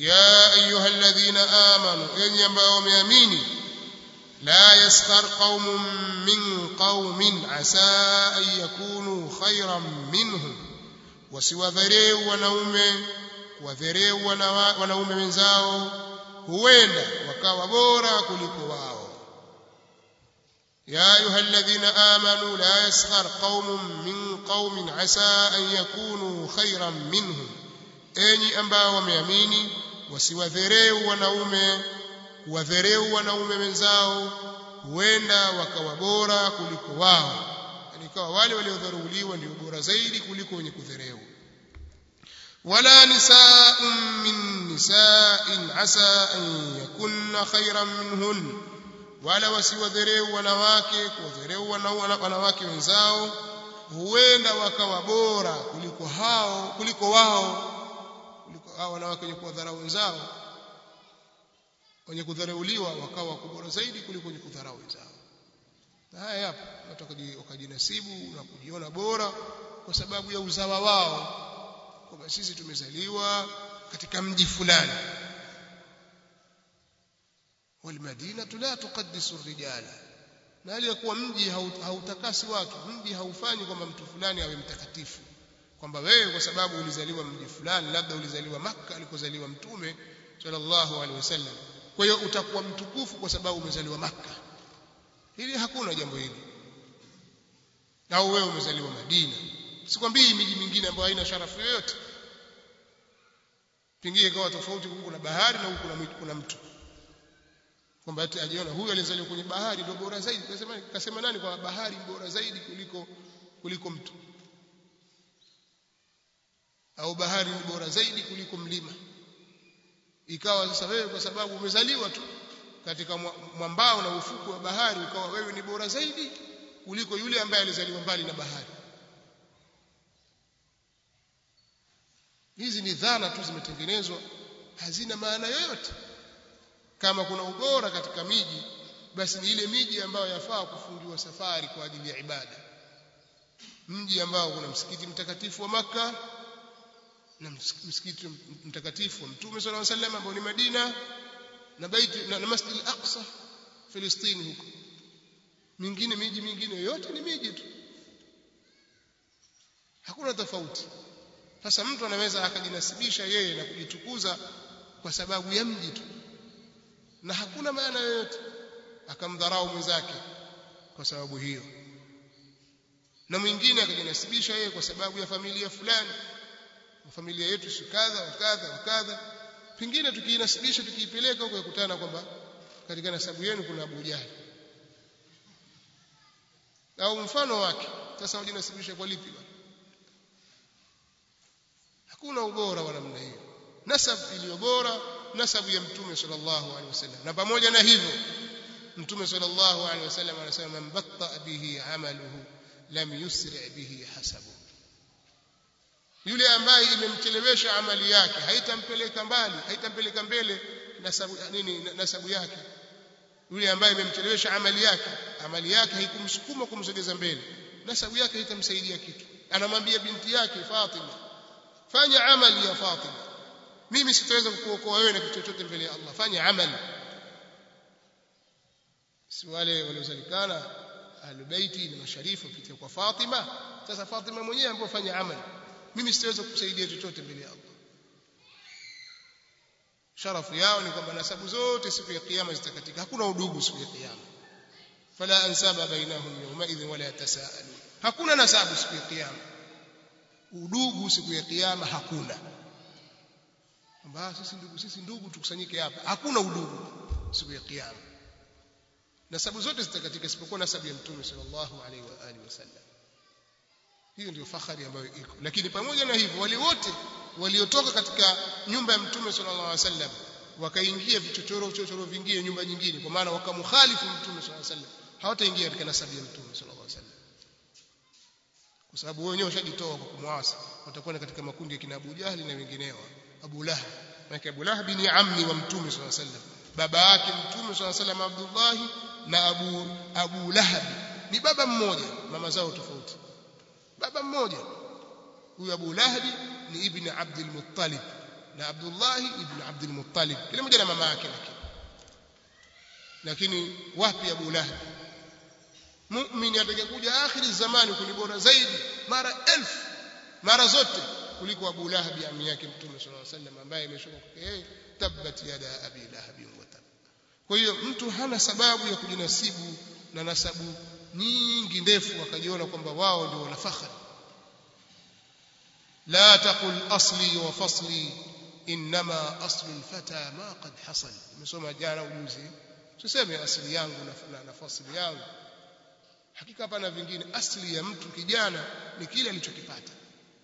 ya ayuha alladhina amanu enyi ambao wameamini la yaskhar qaumun min qaumin asa an yakunu khayran minhum wasiwadhareu wanaume kuwadhareu wanaume wenzao huenda wakawa bora kuliko wao يا أيها الذين آمنوا لا يسخر قوم من قوم عسى أن يكونوا خيرا منهم أني أنبا ومياميني wasiwadhereu wanaume kuwadhereu wanaume wenzao huenda wakawa bora kuliko wao yani ikawa wale waliodharauliwa ndio bora zaidi kuliko wenye kudhereu wala nisaa'un min nisa'in asa an yakunna khayran minhun wala wasiwadhereu wanawake kuwadhereu wanawake wenzao huenda wakawa bora kuliko hao kuliko wao kuliko hao wanawake wenye kuwadharau wenzao wenye kudharauliwa wakawa bora zaidi kuliko wenye kudharau wenzao na haya yapo watu wakajinasibu na kujiona bora kwa sababu ya uzawa wao kwamba sisi tumezaliwa katika mji fulani والمدينة لا تقدس الرجال na hali ya kuwa mji hautakasi watu mji haufanyi kwamba mtu fulani awe mtakatifu kwamba wewe kwa sababu ulizaliwa mji fulani labda ulizaliwa maka alikozaliwa mtume sallallahu alaihi wasallam kwa hiyo utakuwa mtukufu kwa sababu umezaliwa maka hili hakuna jambo hili au wewe umezaliwa madina sikwambii miji mingine ambayo haina sharafu yoyote pengine ikawa tofauti huku kuna bahari na huku kuna mtu kwamba ati ajiona huyu alizaliwa kwenye bahari ndio bora zaidi kasema kasema nani kwa bahari bora zaidi kuliko kuliko mtu au bahari ni bora zaidi kuliko mlima ikawa sasa wewe kwa sababu umezaliwa tu katika mwambao na ufuku wa bahari ukawa wewe ni bora zaidi kuliko yule ambaye alizaliwa mbali na bahari hizi ni dhana tu zimetengenezwa hazina maana yoyote kama kuna ubora katika miji basi ni ile miji ambayo yafaa kufungiwa safari kwa ajili ya ibada mji ambao kuna msikiti mtakatifu wa maka na msikiti mtakatifu wa Mtume صلى الله عليه وسلم ambao ni Madina na baiti na, na Masjid al-Aqsa Filistini huko mingine miji mingine yote ni miji tu hakuna tofauti sasa mtu anaweza akajinasibisha yeye na kujitukuza kwa sababu ya mji tu na hakuna maana yoyote akamdharau mwenzake kwa sababu hiyo na mwingine akajinasibisha yeye kwa sababu ya familia fulani familia yetu si kadha wa kadha wa kadha pengine tukiinasibisha tukiipeleka huko yakutana kwamba katika nasabu yenu kuna Abu Jahal au mfano wake sasa wajinasibisha kwa lipi hakuna ubora wa namna hiyo nasab iliyo bora nasabu ya mtume sallallahu alaihi wasallam na pamoja na hivyo mtume sallallahu alaihi wasallam anasema man batta bihi amaluhu lam yusri bihi hasabu yule ambaye imemchelewesha amali yake haitampeleka mbali haitampeleka mbele nasabu nini nasabu yake yule ambaye imemchelewesha amali yake amali yake haikumsukuma kumsogeza mbele nasabu yake haitamsaidia kitu anamwambia binti yake Fatima fanya amali ya Fatima mimi sitaweza kukuokoa wewe na kitu chochote mbele ya Allah fanya amali si wale waliozalikana ahlulbeiti na masharifu kupitia kwa Fatima sasa Fatima mwenyewe ambaye fanya amali mimi sitaweza kukusaidia chochote mbele ya Allah sharafu yao ni kwamba nasabu zote siku ya kiyama zitakatika hakuna udugu siku ya kiyama fala ansaba bainahum yawma idhin wala yatasaalu hakuna nasabu siku ya kiyama udugu siku ya kiyama hakuna kwamba sisi ndugu sisi ndugu tukusanyike hapa hakuna udugu siku ya kiyama nasabu zote zitakatika isipokuwa nasabu ya mtume sallallahu alaihi wa alihi wasallam hiyo ndio fahari ambayo iko lakini pamoja na hivyo wale wote waliotoka katika nyumba ya mtume sallallahu alaihi wasallam wakaingia vichochoro chochoro vingine nyumba nyingine kwa maana wakamkhalifu mtume sallallahu alaihi wasallam hawataingia katika nasabu ya mtume sallallahu alaihi wasallam kwa sababu wao wenyewe washajitoa kwa kumwasi watakuwa katika makundi ya kina Abu Jahli na wengineo Abu Lahab maana Abu Lahab ni ammi wa mtume sallallahu alaihi wasallam baba yake mtume sallallahu alaihi wasallam Abdullah na Abu Abu Lahab ni baba mmoja mama zao tofauti baba mmoja huyu Abu Lahab ni ibn Abdul Muttalib na Abdullah ibn Abdul Muttalib kila mmoja na mama yake lakini lakini wapi Abu Lahab muumini atakayekuja akhiri zamani kuni bora zaidi mara elfu mara zote kuliko Abu Lahab ami yake Mtume sallallahu alaihi wasallam ambaye imeshuka kwa yeye tabbat yada abi lahab wa tab kwa hiyo mtu hana sababu ya kujinasibu na nasabu nyingi ndefu akajiona kwamba wao ndio wana fakhari la taqul asli wa fasli inma aslu alfata ma qad hasal nimesoma jana ujuzi tuseme asili yangu na, na, na fasli yangu hakika hapana vingine asili ya mtu kijana ni kile alichokipata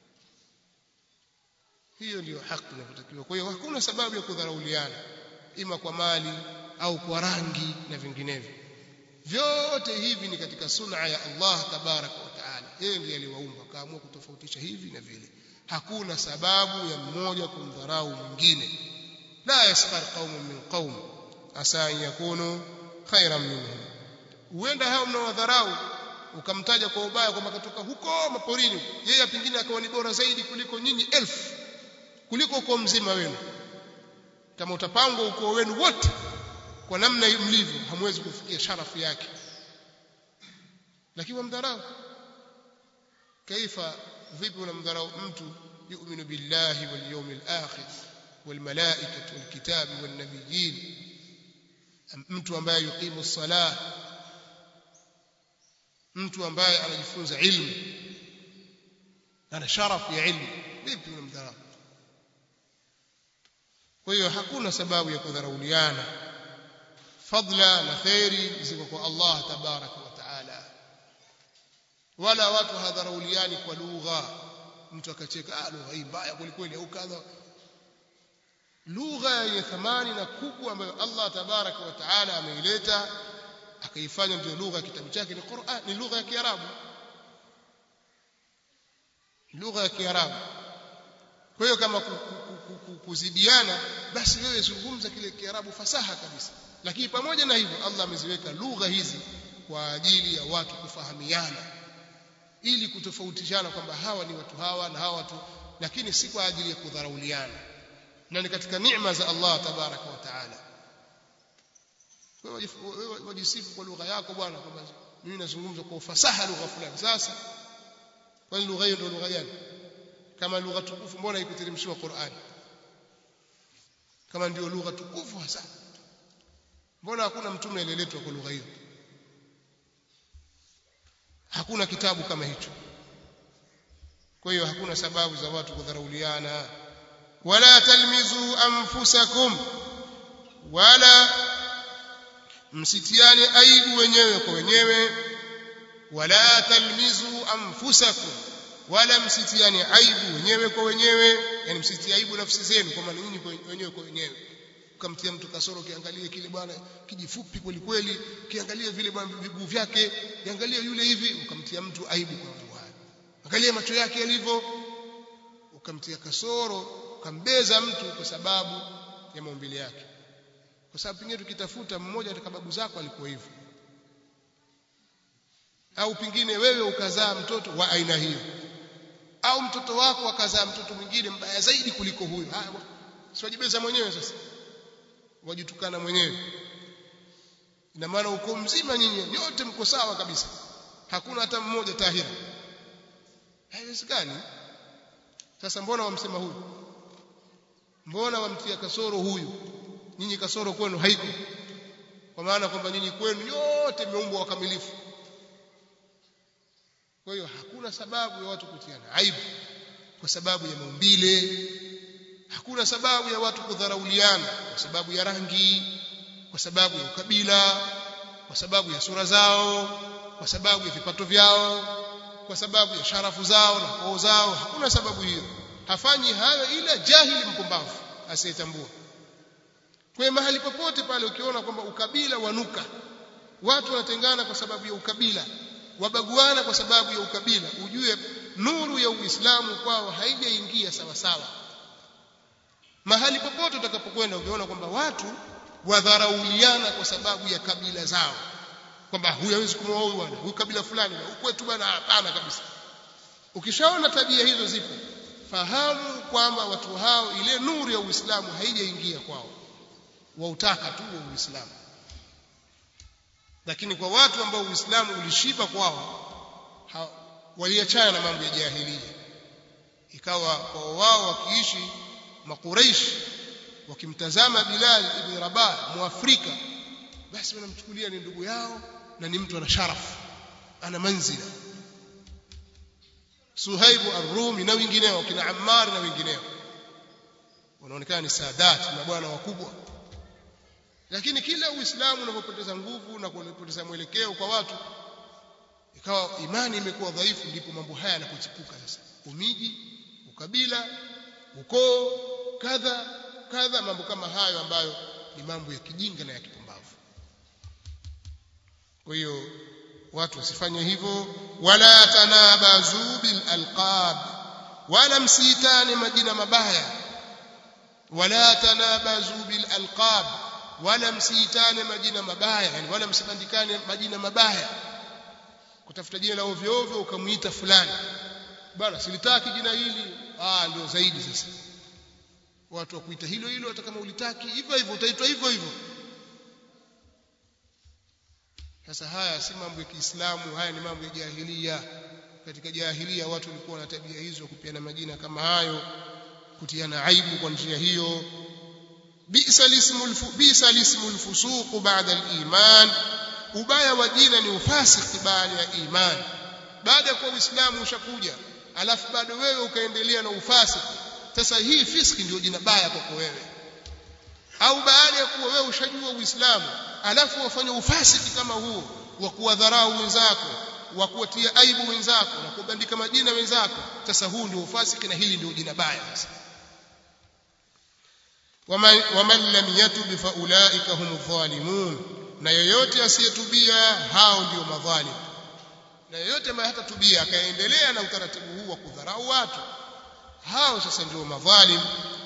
hiyo ndiyo haki inayotakiwa kwa hiyo hakuna sababu ya kudharauliana ima kwa mali au kwa rangi na vinginevyo vyote hivi ni katika sunna ya Allah tabaraka wa taala yeye ndiye aliwaumba akaamua kutofautisha hivi na vile hakuna sababu ya mmoja kumdharau mwingine la yaskhar qaumun min qaum asa an yakunu khairan minhum huenda hao mnawadharau ukamtaja kwa ubaya kwamba katoka huko maporini yeye pengine akawa ni bora zaidi kuliko nyinyi elfu kuliko ukoo mzima wenu kama utapangwa ukoo wenu wote kwa namna mlivyo hamwezi kufikia sharafu yake lakini wamdharau kaifa vipi unamdharau mtu yu'minu billahi wal yawmil akhir wal malaikati wal kitabi wan nabiyyin mtu ambaye yuqimu salah mtu ambaye anajifunza ilmu ana sharafu ya ilmu vipi unamdharau kwa hiyo hakuna sababu ya kudharauliana fadla na khairi ziko kwa Allah tabaraka wa taala wala watu hadharauliani kwa lugha mtu akacheka ah lugha hii mbaya kweli au kadha lugha yenye thamani na kubwa ambayo Allah tabaraka wa taala ameileta akaifanya ndio lugha ya kitabu chake ni Qur'an ni lugha ya Kiarabu lugha ya Kiarabu kwa hiyo kama kuzidiana basi wewe zungumza kile Kiarabu fasaha kabisa lakini pamoja na hivyo Allah ameziweka lugha hizi kwa ajili ya watu kufahamiana ili kutofautishana kwamba hawa ni watu hawa na hawa watu lakini si kwa ajili ya kudharauliana na ni katika neema za Allah tabaraka wa taala wewe wajisifu kwa lugha yako bwana kwamba mimi nazungumza kwa ufasaha lugha fulani sasa kwani lugha hiyo ndio lugha gani kama lugha tukufu mbona ikuteremshiwa Qur'an kama ndio lugha tukufu hasa mbona hakuna mtume aliyeletwa kwa lugha hiyo hakuna kitabu kama hicho kwa hiyo hakuna sababu za watu kudharauliana wala talmizu anfusakum wala msitiane aibu wenyewe kwa wenyewe wala talmizu anfusakum wala msitiane aibu wenyewe kwa wenyewe yani msitie aibu nafsi zenu kwa maana nyinyi wenyewe kwa wenyewe ukamtia mtu kasoro kiangalie kile bwana kijifupi kweli kweli kiangalie vile bwana viguu vyake kiangalie yule hivi ukamtia mtu aibu kwa mambo hayo angalia macho yake yalivyo ukamtia kasoro ukambeza mtu kwa sababu ya maumbile yake kwa sababu pengine tukitafuta mmoja katika babu zako alikuwa hivyo au pengine wewe ukazaa mtoto wa aina hiyo au mtoto wako akazaa mtoto mwingine mbaya zaidi kuliko huyo haya siwajibeza mwenyewe sasa wajitukana mwenyewe ina maana uko mzima nyinyi nyote mko sawa kabisa hakuna hata mmoja tahira haiwezekani sasa mbona wamsema huyu mbona wamtia kasoro huyu nyinyi kasoro kwenu haiko kwa maana kwamba nyinyi kwenu nyote mmeumbwa wakamilifu kwa hiyo hakuna sababu ya watu kutiana aibu kwa sababu ya maumbile hakuna sababu ya watu kudharauliana kwa sababu ya rangi kwa sababu ya ukabila kwa sababu ya sura zao kwa sababu ya vipato vyao kwa sababu ya sharafu zao na koo zao hakuna sababu hiyo hafanyi hayo ila jahili mpumbavu asiyetambua kwa mahali popote pale ukiona kwamba ukabila wanuka watu wanatengana kwa sababu ya ukabila wabaguana kwa sababu ya ukabila ujue nuru ya Uislamu kwao haijaingia sawa sawa mahali popote utakapokwenda ukiona kwamba watu wadharauliana kwa sababu ya kabila zao kwamba huyu hawezi kumwoa huyu bwana huyu kabila fulani na kwetu bwana hapana kabisa ukishaona tabia hizo zipo fahamu kwamba watu hao ile nuru ya Uislamu haijaingia kwao wautaka tu wa Uislamu lakini kwa watu ambao Uislamu ulishiba kwao waliachana na mambo ya jahiliya ikawa kwa wao wakiishi makuraishi wakimtazama Bilal ibn Rabah muafrika basi wanamchukulia ni ndugu yao na ni mtu ana sharafu ana manzila Suhaibu ar-Rumi na wengineo kina Ammar na wengineo wanaonekana ni sadat na bwana wakubwa lakini kila uislamu unapopoteza nguvu na kupoteza mwelekeo kwa watu ikawa imani imekuwa dhaifu ndipo mambo haya yanapochipuka sasa umiji ukabila ukoo kadha kadha mambo kama hayo ambayo ni mambo ya kijinga na ya kipumbavu kwa hiyo watu wasifanye hivyo wala tanabazu bil alqab wala msiitane majina mabaya wala tanabazu bil alqab wala msiitane majina mabaya yani wala msibandikane majina mabaya kutafuta jina la ovyo ovyo ukamuita fulani bwana silitaki jina hili ah ndio zaidi sasa watu wa kuita hilo hilo hata kama ulitaki hivyo hivyo utaitwa hivyo hivyo sasa haya si mambo ya Kiislamu haya ni mambo ya jahilia katika jahilia watu walikuwa na tabia hizo kupiana majina kama hayo kutiana aibu kwa njia hiyo bisa lismul bisa lismul fusuq ba'da al-iman ubaya wa jina ni ufasiki baada ya imani baada ya kuwa uislamu ushakuja alafu bado wewe ukaendelea na ufasiki sasa hii fiski ndio jina baya kwako wewe au baada ya kuwa wewe ushajua uislamu alafu wafanya ufasiki kama huo wa kuwadharau wenzako wa kuwatia aibu wenzako na kubandika majina wenzako sasa huu ndio ufasiki na hili ndio jina baya sasa waman lam yatub fa ulaika hum dhalimun na yoyote asiyetubia hao ndio madhalim na yoyote ambaye hatatubia akaendelea na utaratibu huu wa kudharau watu hao sasa ndio madhalim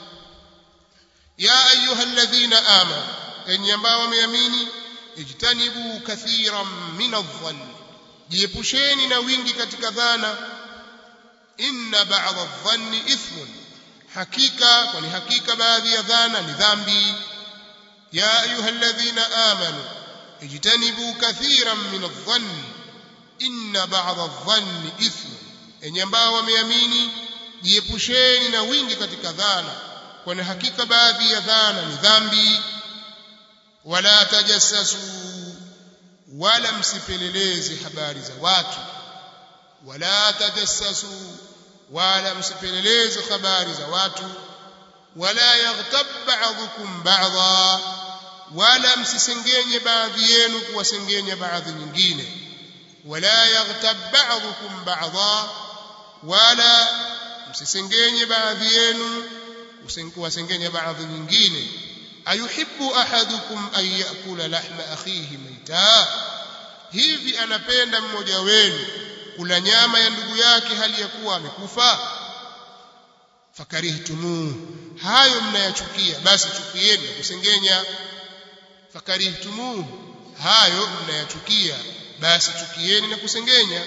ya ayuha alladhina amanu enyi ambao wameamini ijtanibu kathiran min adh-dhann jiepusheni na wingi katika dhana inna ba'dha adh-dhanni ithmun hakika kwani hakika baadhi ya dhana ni dhambi ya ayuha alladhina amanu ijtanibu kathiran min adh-dhann inna ba'dha adh-dhanni ithmun enyi ambao wameamini jiepusheni na wingi katika dhana kwani hakika baadhi ya dhana ni dhambi wala tajassasu wala msipeleleze habari za watu wala tajassasu wala msipeleleze habari za watu wala yaghtab ba'dhukum ba'dha wala msisengenye baadhi yenu kuwasengenya baadhi nyingine wala yaghtab ba'dhukum ba'dha wala msisengenye baadhi yenu kuwasengenya baadhi nyingine ayuhibbu ahadukum an yakula lahma akhihi maita hivi anapenda mmoja wenu kula nyama ya ndugu yake hali ya kuwa amekufa fakarihtumu hayo mnayachukia basi chukieni na kusengenya fakarihtumu hayo mnayachukia basi chukieni na kusengenya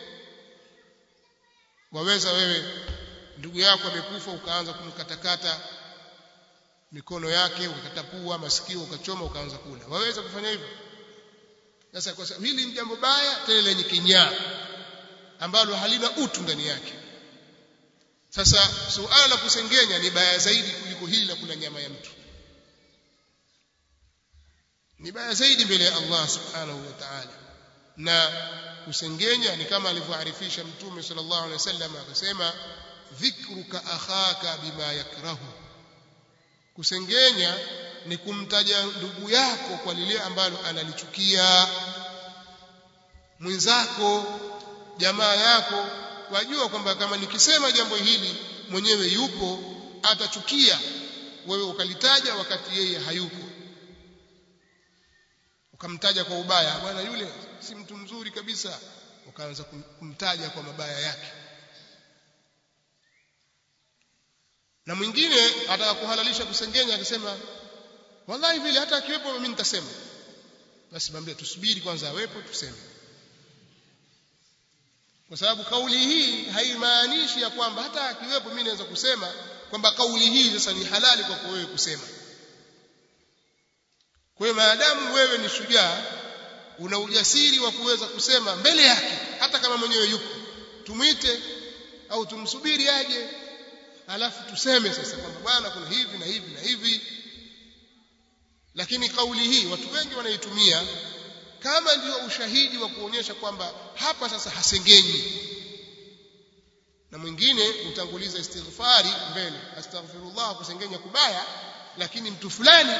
waweza wewe ndugu yako amekufa ukaanza kumkatakata mikono yake ukakatapua masikio ukachoma ukaanza kula waweza kufanya hivyo sasa kwa sababu hili ni jambo baya tena lenye kinyaa ambalo halina utu ndani yake sasa suala la kusengenya ni baya zaidi kuliko hili la kula nyama ya mtu ni baya zaidi mbele ya Allah subhanahu wa ta'ala na kusengenya ni kama alivyoarifisha mtume sallallahu alaihi wasallam akasema dhikruka akhaka bima yakrahu kusengenya ni kumtaja ndugu yako kwa lile ambalo analichukia mwenzako jamaa yako wajua kwamba kama nikisema jambo hili mwenyewe yupo atachukia wewe ukalitaja wakati yeye hayupo ukamtaja kwa ubaya bwana yule si mtu mzuri kabisa ukaanza kumtaja kwa mabaya yake na mwingine ataka kuhalalisha kusengenya akisema wallahi vile hata akiwepo mimi nitasema basi mwambie tusubiri kwanza awepo tuseme kwa sababu kauli hii haimaanishi ya kwamba hata akiwepo mimi naweza kusema kwamba kauli hii sasa ni halali kwako wewe kusema kwa hiyo maadamu wewe ni shujaa una ujasiri wa kuweza kusema mbele yake hata kama mwenyewe yuko tumwite au tumsubiri aje alafu tuseme sasa kwamba bwana kuna hivi na hivi na hivi lakini kauli hii watu wengi wanaitumia kama ndio ushahidi wa kuonyesha kwamba hapa sasa hasengenyi na mwingine utanguliza istighfari mbele astaghfirullah kusengenya kubaya lakini mtu fulani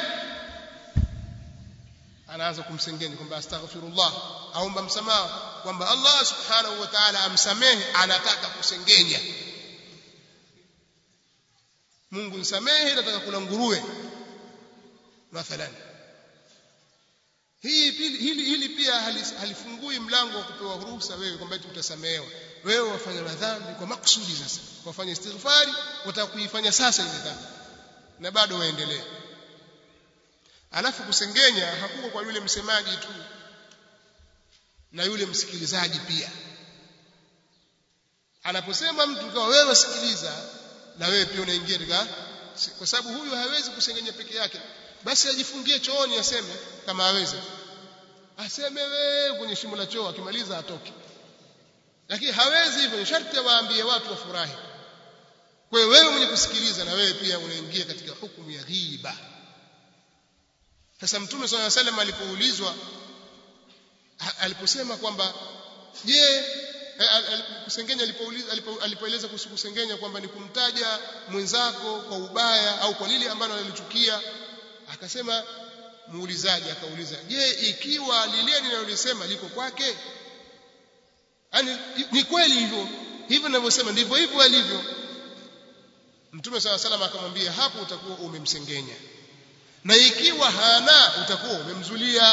anaanza kumsengenya kwamba astaghfirullah aomba msamaha kwamba Allah subhanahu wa ta'ala amsamehe anataka kusengenya Mungu nisamehe nataka kula nguruwe mathalan hii pili, hili, hili pia halifungui mlango wa kupewa ruhusa wewe kwamba eti utasamehewa wewe wafanya madhambi kwa makusudi sasa wafanya istighfari wataka kuifanya sasa ile dhambi na bado waendelee alafu kusengenya hakuko kwa yule msemaji tu na yule msikilizaji pia anaposema mtu kama wewe sikiliza na wewe pia unaingia katika kwa sababu huyu hawezi kusengenya peke yake basi ajifungie chooni aseme kama aweze aseme wewe kwenye shimo la choo akimaliza atoke lakini hawezi hivyo sharti awaambie watu wafurahi kwa hiyo wewe mwenye kusikiliza na wewe pia unaingia katika hukumu ya ghiba sasa mtume swalla salam alipoulizwa aliposema kwamba je kusengenya alipouliza alipoeleza kuhusu kusengenya kwamba ni kumtaja mwenzako kwa ubaya au kwa lile ambalo analichukia akasema muulizaji akauliza je ikiwa lile ninalolisema liko kwake yani ni kweli hivyo hivyo ninavyosema ndivyo hivyo alivyo mtume sala salam akamwambia hapo utakuwa umemsengenya na ikiwa hana utakuwa umemzulia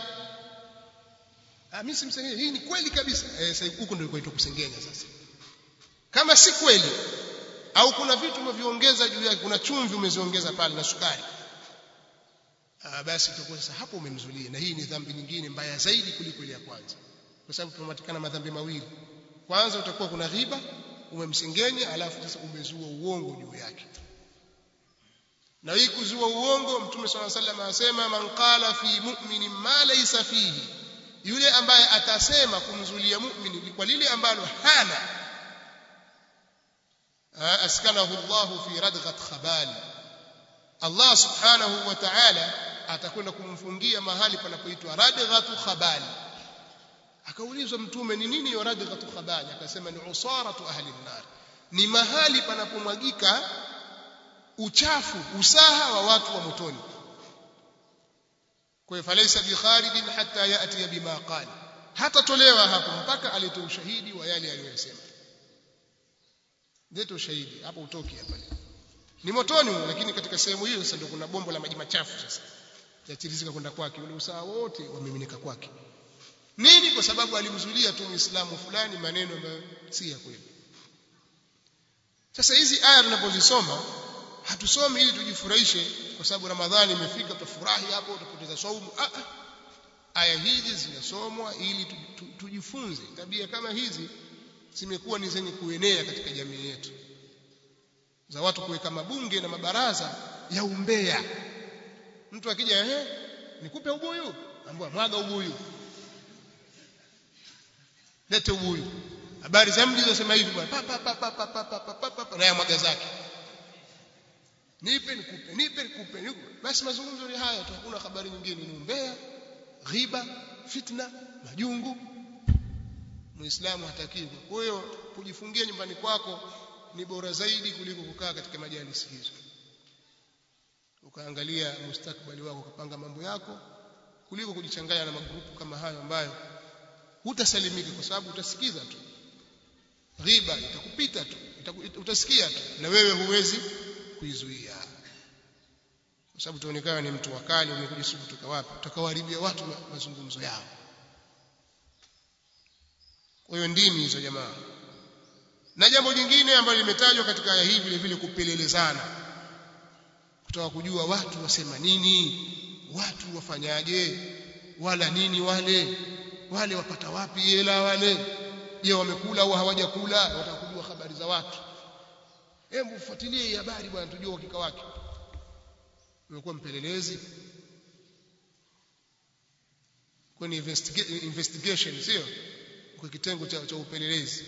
ah mimi simsengenya hii ni kweli kabisa eh sasa huko ndio kuitwa kusengenya sasa kama si kweli au kuna vitu umeviongeza juu yake kuna chumvi umeziongeza pale na sukari ah basi utakuwa sasa hapo umemzulia na hii ni dhambi nyingine mbaya zaidi kuliko ile ya kwanza kwa sababu tunapatikana madhambi mawili kwanza utakuwa kuna ghiba umemsengenya alafu sasa umezua uongo juu yake na hii kuzua uongo mtume swalla sallam anasema man qala fi mu'minin ma laysa fihi yule ambaye atasema kumzulia mu'mini kwa lile ambalo hana askanahu Allah fi radghat khabal Allah subhanahu wa ta'ala atakwenda kumfungia mahali panapoitwa radghatu khabal akaulizwa mtume ni nini hiyo radghatu khabal akasema ni usaratu ahli an-nar ni mahali panapomwagika uchafu usaha wa watu wa motoni kwa hiyo falaisa bikharijin hatta yati bima qala hatatolewa hapo mpaka alete ushahidi wa yale aliyosema leta ushahidi hapo utoki hapa ni motoni lakini katika sehemu hiyo sasa ndio kuna bombo la maji machafu sasa yatirizika kwenda kwake ule usaha wote wamiminika kwake nini kwa sababu alimzulia tu muislamu fulani maneno ambayo si ya kweli sasa hizi aya tunapozisoma hatusomi ili tujifurahishe kwa sababu ramadhani imefika tutafurahi hapo utapoteza saumu ah, ah. aya hizi zinasomwa ili tujifunze tabia kama hizi zimekuwa ni zenye kuenea katika jamii yetu za watu kuweka mabunge na mabaraza ya umbea mtu akija ehe nikupe ubuyu ambua mwaga ubuyu lete ubuyu habari za mji zinasema hivi bwana pa pa pa pa pa pa pa pa pa pa na ya mwaga zake nipe nikupe nipe nikupe nikupe basi mazungumzo ni haya tu hakuna habari nyingine ni umbea ghiba fitna majungu muislamu hatakiwi kwa hiyo kujifungia nyumbani kwako ni bora zaidi kuliko kukaa katika majalisi hizo ukaangalia mustakbali wako ukapanga mambo yako kuliko kujichanganya na magrupu kama hayo ambayo hutasalimika kwa sababu utasikiza tu ghiba itakupita tu itaku, utasikia tu na wewe huwezi kuizuia kwa sababu utaonekana ni mtu wakali umekuja siku kutoka wapi utakawaharibia watu mazungumzo yao kwa hiyo ndimi hizo jamaa na jambo jingine ambalo limetajwa katika aya hii vile vile kupelelezana kutaka kujua watu wasema nini watu wafanyaje wala nini wale wale wapata wapi hela wale je wamekula au hawajakula wataka kujua habari za watu hebu fuatilie hii habari bwana tujue uhakika wake umekuwa mpelelezi kwenye investiga investigation sio kwa kitengo cha, cha upelelezi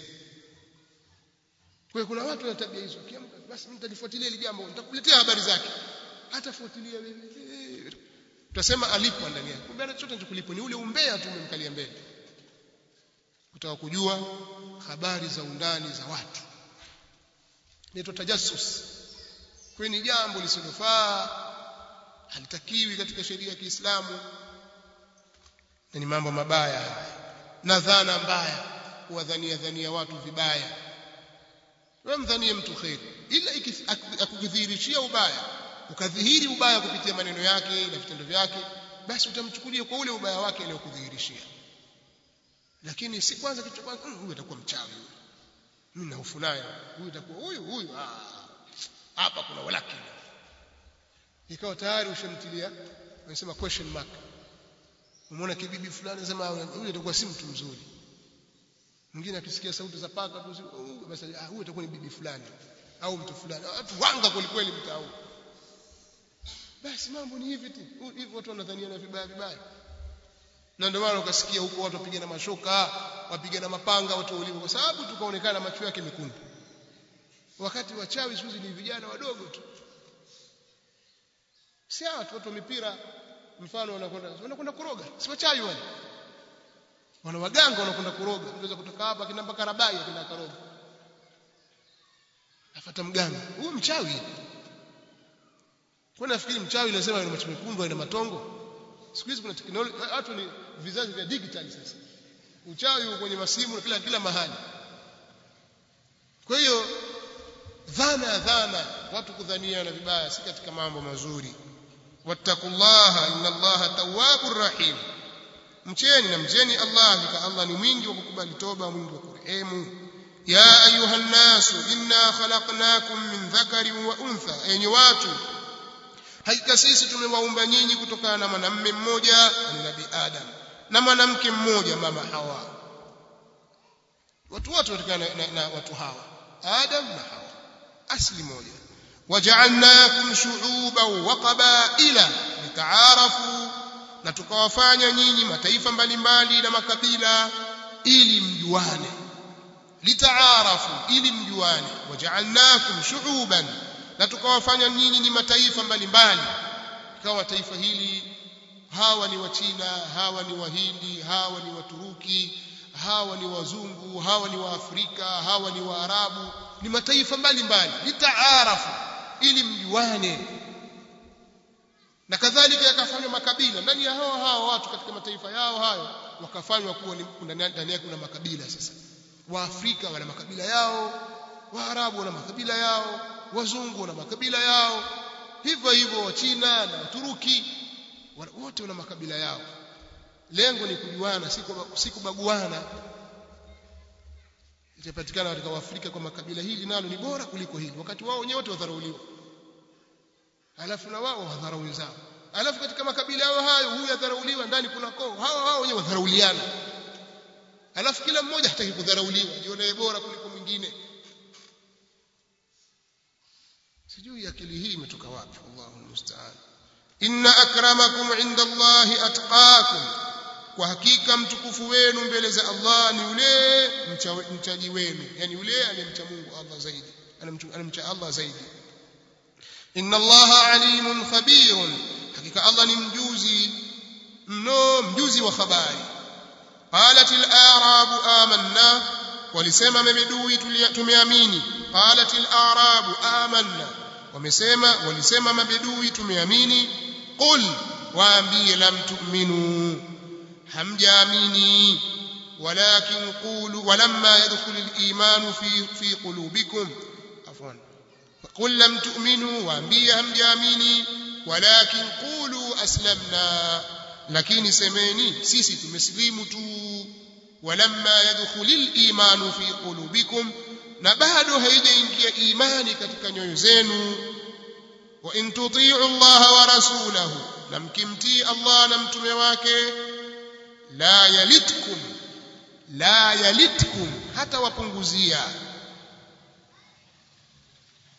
kwa kuna watu wana tabia hizo kiamka basi mimi nitalifuatilia hili jambo nitakuletea habari zake hata fuatilia wewe tutasema alipo ndani yake kumbe chochote anachokulipo ni ule umbea tu umemkalia mbele kutaka kujua habari za undani za watu inaitwa tajassus kwa ni jambo lisilofaa halitakiwi katika sheria ya Kiislamu na ni mambo mabaya haya na dhana mbaya kuwadhania dhania watu vibaya wewe mdhanie mtu kheri ila akukudhihirishia ubaya ukadhihiri ubaya kupitia maneno yake na vitendo vyake basi utamchukulia kwa ule ubaya wake aliyokudhihirishia lakini si kwanza kitu kwanza huyu atakuwa mchawi huyu mimi na hofu naye huyu atakuwa huyu huyu hapa kuna walaki ikawa tayari ushamtilia wanasema question mark umeona kibibi fulani sema huyu atakuwa si mtu mzuri mwingine akisikia sauti za paka tu basi huyu atakuwa ni bibi fulani au mtu fulani watu wanga kwelikweli mtaa basi mambo ni hivi tu hivyo watu wanadhaniana vibaya vibaya na ndio maana ukasikia huko watu wapigana mashoka wapigana mapanga watu wauliwa kwa sababu tukaonekana macho yake mekundu wakati wachawi siku ni vijana wadogo tu si hawa watu wa mipira mfano wanakwenda wanakwenda kuroga si wachawi wale wana waganga wanakwenda kuroga unaweza kutoka hapa kina mpaka Rabai kina karoga afuata mganga huyu mchawi kwa nafikiri mchawi lazima ana macho mekundu ana matongo siku hizi kuna teknolojia watu ni vizazi vya digital sasa uchawi uko kwenye masimu na kila kila mahali kwa hiyo dhana dhana watu kudhaniana vibaya si katika mambo mazuri wattaqullaha inna allaha tawwabur rahim mcheni na mcheni Allah hakika Allah ni mwingi wa kukubali toba mwingi wa kurehemu ya ayuha nnasu inna khalaqnakum min dhakarin wa untha enyi watu hakika sisi tumewaumba nyinyi kutokana na mwanamume mmoja ni nabii Adam na mwanamke mmoja mama Hawa watu wote wanatokana na, na, na watu hawa Adam na Hawa asli moja waja'alnakum shu'uban wa qabaila litaarafu na tukawafanya nyinyi mataifa mbalimbali na makabila ili mjuane litaarafu ili mjuane waja'alnakum shu'uban na tukawafanya nyinyi ni mataifa mbalimbali ikawa taifa hili hawa ni wachina hawa ni wahindi hawa ni waturuki hawa ni wazungu hawa ni waafrika hawa ni waarabu ni mataifa mbalimbali litaarafu ili mjuane na kadhalika yakafanywa makabila ndani ya hao hao watu katika mataifa yao hayo wakafanywa kuwa ndani yake kuna makabila sasa waafrika wana makabila yao waarabu wana makabila yao wazungu wana makabila yao hivyo hivyo wachina na waturuki wote wana makabila yao lengo ni kujuana si kubaguana itapatikana katika Afrika kwa makabila hili nalo ni bora kuliko hili wakati wao wenyewe wote wadharauliwa alafu na wao wadharau wenzao alafu katika makabila yao hayo huyu adharauliwa ndani kuna koo hao hao wenyewe wadharauliana alafu kila mmoja hataki kudharauliwa jione bora kuliko mwingine sijui akili hii imetoka wapi Allahu musta'an inna akramakum inda Allahi atqakum kwa hakika mtukufu wenu mbele za Allah ni yule mchaji wenu yani yule anemcha Mungu Allah zaidi anemcha Allah zaidi inna Allaha alimun khabirun hakika Allah ni mjuzi mno mjuzi wa habari qalat al-a'rabu amanna walisema mabedui tumeamini qalat al-a'rabu amanna wamesema walisema mabedui tumeamini qul waambie lam tu'minu hamjaamini walakin qulu walamma yadkhul al-iman fi fi qulubikum afwan qul lam tu'minu waambie hamjaamini walakin qulu aslamna lakini semeni sisi tumeslimu tu walamma yadkhul al-iman fi qulubikum na bado haijaingia imani katika nyoyo zenu wa in tuti'u Allah wa rasulahu na mkimtii Allah na mtume wake la yalitkum la yalitkum hata wapunguzia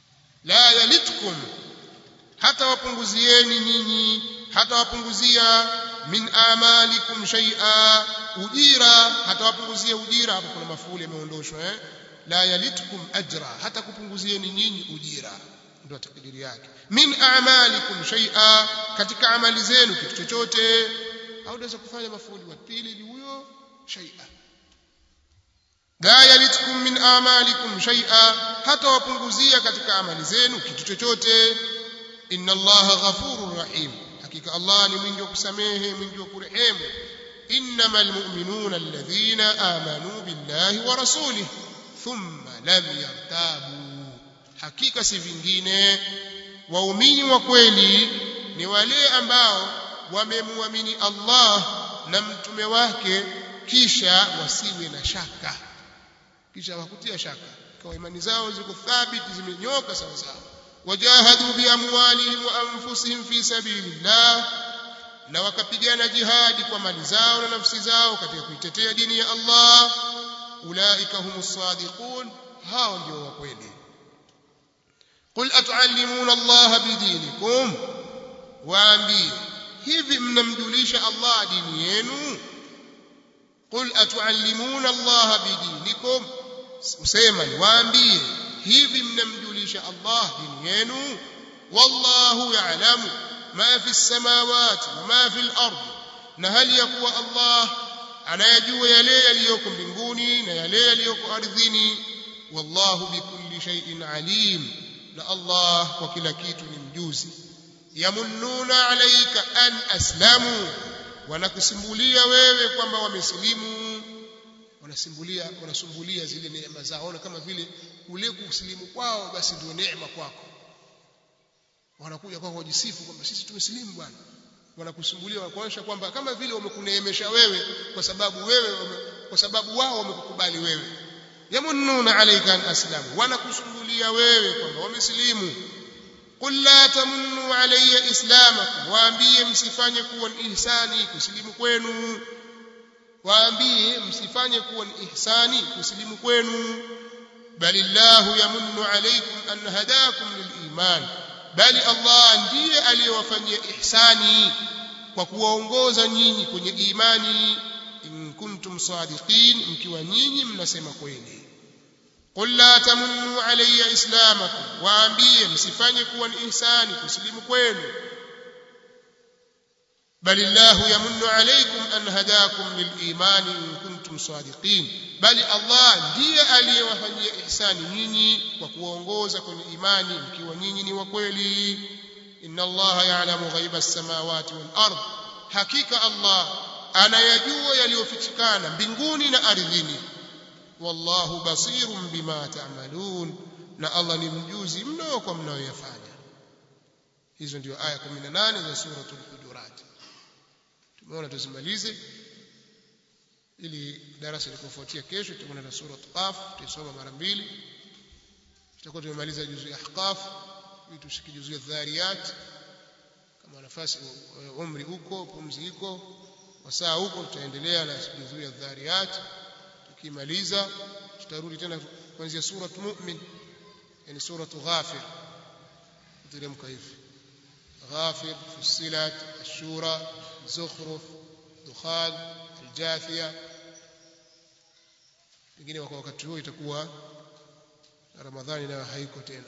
la yalitkum hata wapunguzieni nyinyi hata wapunguzia min amalikum shay'a ujira hata wapunguzia ujira hapo kuna mafuli yameondoshwa eh la yalitkum ajra hata kupunguzieni nyinyi ujira ndio takdiri yake min a'malikum shay'a katika amali zenu kitu chochote au unaweza kufanya mafuli wa pili ni huyo shay'a la yalitkum min a'malikum shay'a hata wapunguzia katika amali zenu kitu chochote inna allaha ghafurur rahim hakika allah ni mwingi wa kusamehe mwingi wa kurehemu innamal mu'minuna alladhina amanu billahi wa rasulihi thumma lam yartabu hakika si vingine waumini wa kweli ni wale ambao wamemwamini Allah na mtume wake kisha wasiwe na shaka kisha wakutia shaka kwa imani zao ziko thabiti zimenyoka sawa sawa wajahadu bi amwalihim wa anfusihim fi sabilillah na wakapigana jihadi kwa mali zao na nafsi zao katika kuitetea dini ya Allah ulaika humus sadiqun hao ndio wa kweli qul atuallimuna Allah bidinikum waambie hivi mnamjulisha Allah dini yenu qul atuallimuna Allah bidinikum usema ni waambie hivi mnamjulisha Allah dini yenu wallahu ya'lamu ma fi samawati wa ma fi al-ard na hali ya kuwa Allah anayajua yale yaliyoko mbinguni na yale yaliyoko ardhini wallahu bikulli shay'in alim na Allah kwa kila kitu ni mjuzi yamunnuna alayka an aslamu wanakusimbulia wewe kwamba wamesilimu wanasimbulia wanasumbulia zile neema zao ona kama vile kule kusilimu kwao basi ndio neema kwako wanakuja kwako kujisifu kwamba sisi tumesilimu bwana wanakusumbulia wanakuonyesha kwamba kama vile wamekuneemesha wewe kwa sababu wewe wame, kwa sababu wao wamekukubali wewe yamunnuna alayka an aslamu wanakusumbulia wewe kwamba wamesilimu qul la tamunnu alayya islamakum waambie msifanye kuwa ni ihsani kusilimu kwenu waambie msifanye kuwa ni ihsani kusilimu kwenu balillahu yamunnu alaykum an hadakum liliman bali Allah ndiye aliyewafanyia ihsani kwa kuwaongoza nyinyi kwenye imani in kuntum sadiqin mkiwa nyinyi mnasema kweli qul la tamunnu alayya islamakum waambie msifanye kuwa ni ihsani kusilimu kwenu بل الله يمن عليكم أن هداكم للإيمان إن كنتم صادقين بل الله ndiye aliyewafanyia ihsani nyinyi kwa kuongoza kwenye imani mkiwa nyinyi ni wa kweli inna allaha ya'lamu ghaiba as-samawati wal ard hakika allah anayajua yaliyofichikana mbinguni na ardhini wallahu basirun bima ta'malun na allah ni mjuzi mno kwa mnayoyafanya hizo ndio aya 18 za suratul hujurat tumeona tuzimalize ili darasa likofuatia kesho tutakwenda na sura Qaf tuisoma mara mbili tutakuwa tumemaliza juzu ya Ahqaf ili tushike juzu ya Dhariyat kama nafasi umri huko pumzi iko wasaa huko tutaendelea na juzu ya Dhariyat tukimaliza tutarudi tena kuanzia sura Mu'min yani sura Ghafir tuteremka hivi غافر فصلت الشورى زخرف دخان الجاثية pengine kwa wakati huo itakuwa ramadhani nayo haiko tena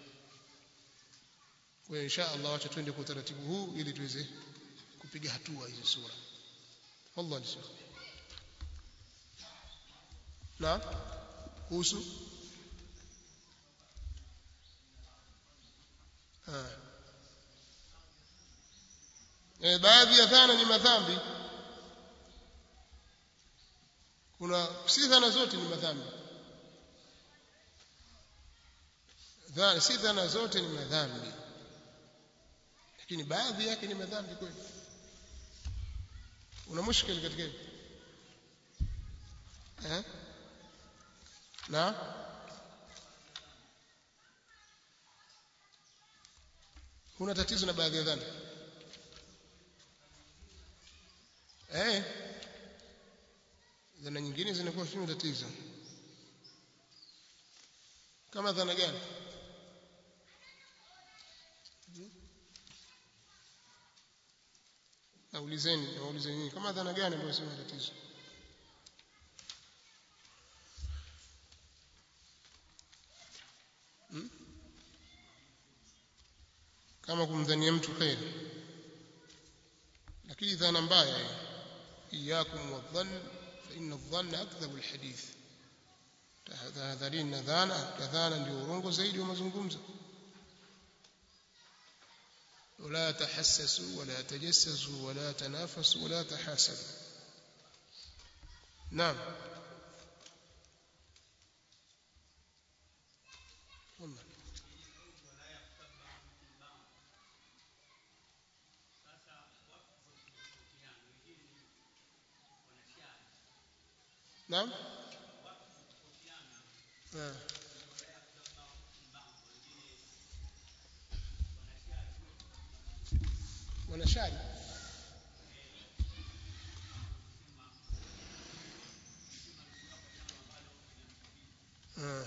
kwa hiyo insha Allah wacha twende kwa utaratibu huu ili tuweze kupiga hatua hizo sura wallahi shekh na kuhusu ah e, baadhi ya dhana ni madhambi kuna si dhana zote ni madhambi dhana si dhana zote ni madhambi lakini baadhi yake ni madhambi kweli una mushkil katika hili eh na kuna tatizo na baadhi ya dhana eh dhana nyingine zinakuwa sio tatizo kama dhana gani naulizeni naulizeni nyinyi kama dhana gani ambayo sio tatizo hmm? kama kumdhania mtu kheri lakini dhana mbaya iyakum wadhann fa inna adh-dhanna akdhabu alhadith tahadharini na dhana kadhana ndio urongo zaidi wa mazungumzo ولا تحسسوا ولا تجسسوا ولا تنافسوا ولا تحاسدوا نعم والله نعم آه. wanashari ah.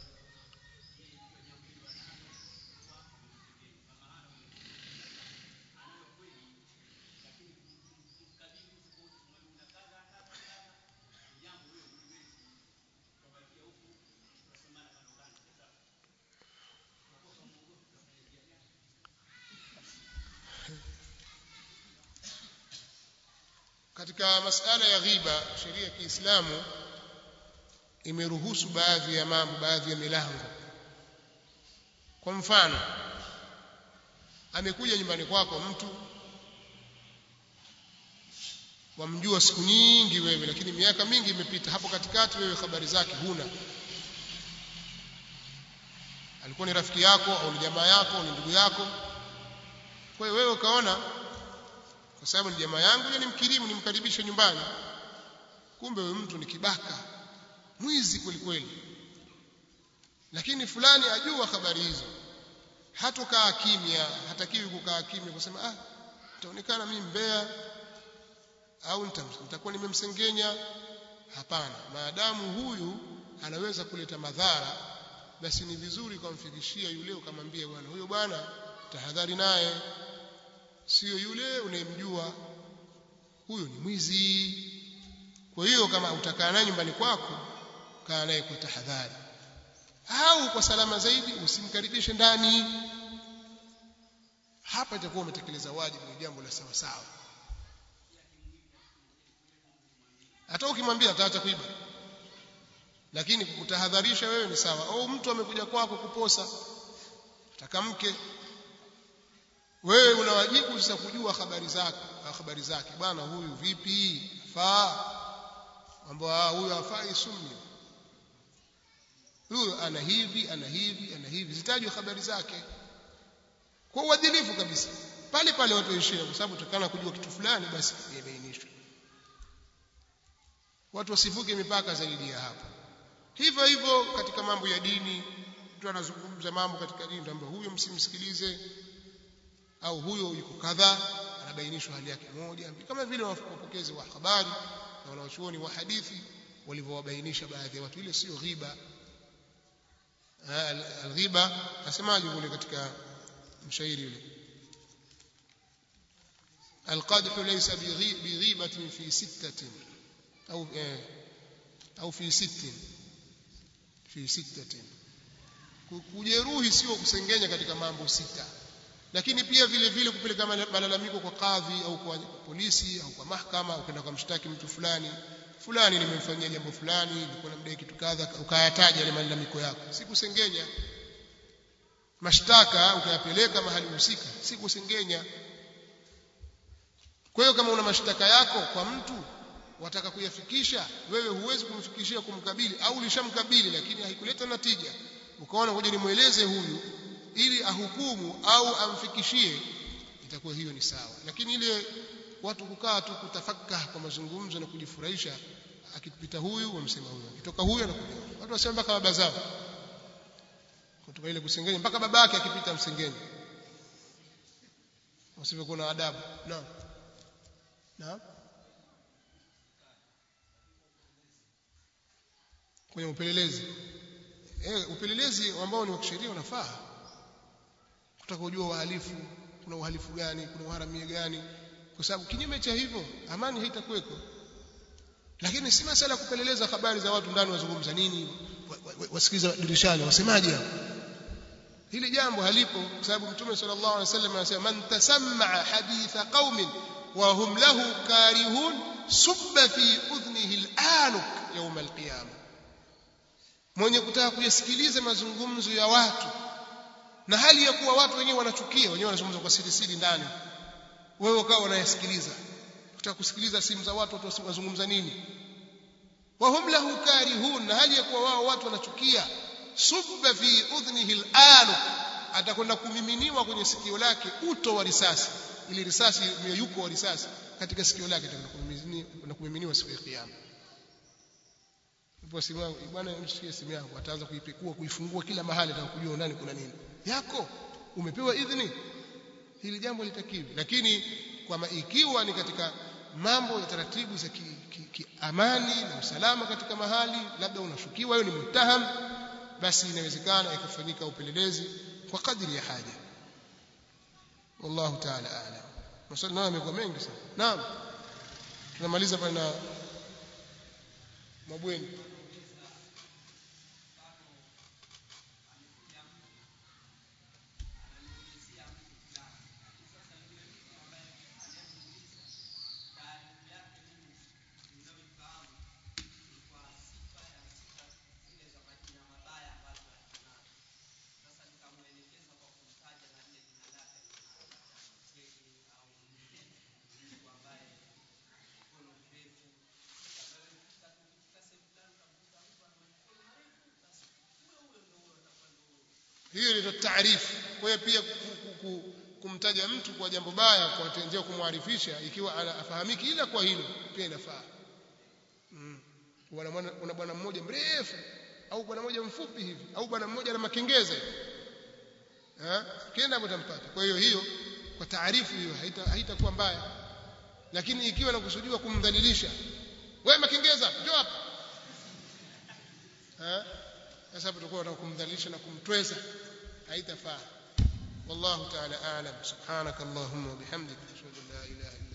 katika masala ya ghiba sheria ya Kiislamu imeruhusu baadhi ya mambo baadhi ya milango kwa mfano amekuja nyumbani kwako mtu wamjua siku nyingi wewe lakini miaka mingi imepita hapo katikati wewe habari zake huna alikuwa ni rafiki yako au ni jamaa yako au ni ndugu yako kwa hiyo wewe ukaona kwa sababu ni jamaa yangu ni mkirimu nimkaribishe nyumbani kumbe huyu mtu ni kibaka mwizi kweli kweli lakini fulani ajua habari hizo hatokaa kimya hatakiwi kukaa kimya kusema ah itaonekana mimi mbea au nitakuwa nimemsengenya hapana maadamu huyu anaweza kuleta madhara basi ni vizuri kumfikishia yule ukamwambia bwana huyo bwana tahadhari naye sio yule unayemjua huyo ni mwizi kwa hiyo kama utakaa naye nyumbani kwako kaa naye kwa tahadhari au kwa salama zaidi usimkaribishe ndani hapa itakuwa umetekeleza wajibu ni jambo la sawa sawa hata ukimwambia ataacha kuiba lakini kukutahadharisha wewe ni sawa au mtu amekuja kwako kuposa atakamke wewe una wajibu sasa kujua habari zake habari zake bwana huyu vipi faa ambao huyu hafai sunni huyu ana hivi ana hivi ana hivi zitajwe habari zake kwa uadilifu kabisa pale pale watu waishie kwa sababu tukana kujua kitu fulani basi ibainishwe watu wasivuke mipaka zaidi ya hapo hivyo hivyo katika mambo ya dini mtu anazungumza mambo katika dini kwamba huyo msimsikilize au huyo yuko kadhaa anabainishwa hali yake moja kama vile wapokezi wa habari na wanaochuoni wa hadithi walivyowabainisha baadhi ya watu ile sio ghiba alghiba asemaje kule katika mshairi yule القدح ليس بغيبة في ستة أو أو في ست في ستة kujeruhi sio kusengenya katika mambo sita lakini pia vile vile kupeleka malalamiko kwa kadhi au kwa polisi au kwa mahakama au kwenda kwa mshtaki mtu fulani fulani nimemfanyia jambo fulani nilikuwa namdai kitu kadha ukayataja yale malalamiko yako si kusengenya mashtaka ukayapeleka mahali husika si kusengenya kwa hiyo kama una mashtaka yako kwa mtu wataka kuyafikisha wewe huwezi kumfikishia kumkabili au ulishamkabili lakini haikuleta natija ukaona ngoja nimweleze huyu ili ahukumu au amfikishie itakuwa hiyo ni sawa lakini ile watu kukaa tu kutafaka kwa mazungumzo na kujifurahisha akipita huyu wamsema huyu akitoka huyu anakuja watu wasema mpaka baba zao kutoka ile kusengenya mpaka babake akipita msengenya wasivyo kuna adabu naam naam kwenye upelelezi eh upelelezi ambao ni wa kisheria unafaa kutaka kujua wahalifu kuna uhalifu gani kuna uharamia gani kwa sababu kinyume cha hivyo amani haitakuweko lakini si masala ya kupeleleza habari za watu ndani wazungumza nini wasikiliza dirishani wasemaje hapo hili jambo halipo kwa sababu mtume sallallahu alaihi wasallam anasema man tasammaa haditha qaumin wa hum lahu karihun subba fi udhnihi al-anuk yawm al-qiyamah mwenye kutaka kuyasikiliza mazungumzo ya watu na hali ya kuwa watu wenyewe wanachukia wenyewe wanazungumza kwa siri siri ndani wewe ukawa unayasikiliza kutaka kusikiliza simu za watu watu wazungumza nini wa hum lahu karihun na hali ya kuwa wao watu wanachukia subba fi udhnihi al-anu atakwenda kumiminiwa kwenye sikio lake uto wa risasi ili risasi myeyuko wa risasi katika sikio lake atakwenda kumiminiwa siku ya kiyama ipo simu yangu bwana mshikie simu yangu ataanza kuipekua kuifungua kila mahali atakujua ndani kuna nini yako umepewa idhini hili jambo litakiwi lakini kwamba ikiwa ni katika mambo ya taratibu za kiamani ki, ki, na usalama katika mahali labda unashukiwa wewe ni mtaham basi inawezekana ikafanyika upelelezi kwa kadri ya haja wallahu ta'ala a'lam maswali nayo yamekuwa mengi sana naam tunamaliza pale na mabweni hiyo ndio taarifu kwa hiyo pia kumtaja mtu kwa jambo baya kwa tenjea kumwarifisha ikiwa afahamiki ila kwa hilo pia inafaa mm. una bwana mmoja mrefu au bwana mmoja mfupi hivi au bwana mmoja na makengeza eh kenda hapo tampata kwa hiyo hiyo kwa taarifu hiyo haitakuwa haita mbaya lakini ikiwa nakusudiwa kumdhalilisha wewe makengeza njoo hapa eh sasa hapo tutakuwa tunataka kumdhalilisha na kumtweza haitafaa والله تعالى أعلم سبحانك اللهم وبحمدك أشهد أن لا إله إلا